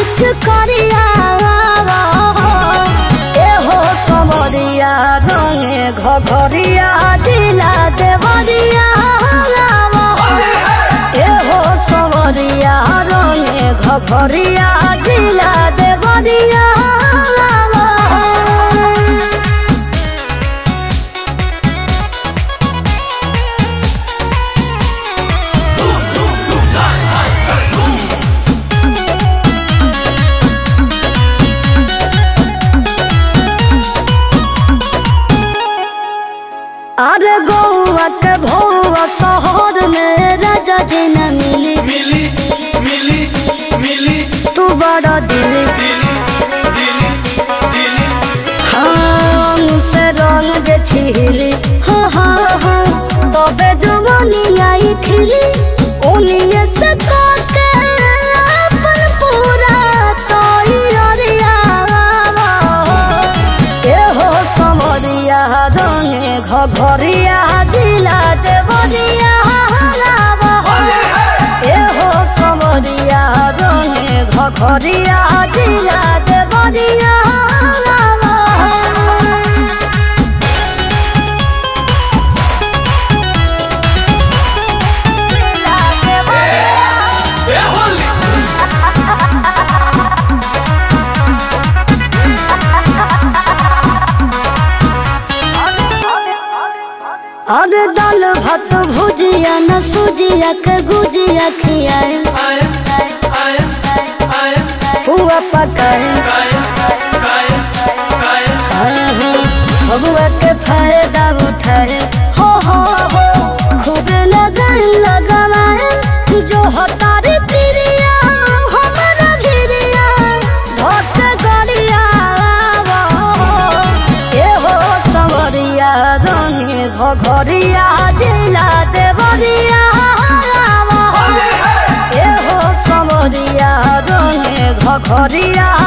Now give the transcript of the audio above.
पिछ करिया एहो समरिया रंगे घघरिया दिला देवरिया एहो समरिया रंगे घघरिया दिला देवरिया अरे गौआ के भौआ शहर में राजा जी न मिली मिली मिली मिली तू बड़ा दिली दिली दिली दिली हाँ से रंग जे छिली हाँ हाँ हाँ तबे जवानी आई खिली ओनिए से काटे अपन पूरा तैयारिया एहो समरिया रंगे घघरिया जिला देवरिया एहो समरिया रंगे घघरिया जिला देवरिया ए होली अरे दाल भात भुजिया न सुजिया के गुजिया खियाए आए आए आए हुआ पकाए आए आए आए हाँ हाँ बबुआ के फायदा उठाए हो हो हो खूब लगन लगवाए जो हतारी प्रिया हमारा भिरिया भक्त गरिया ए हो संवरिया रंगे घघरिया जिला देवरिया ए हो समरिया रंगे घघरिया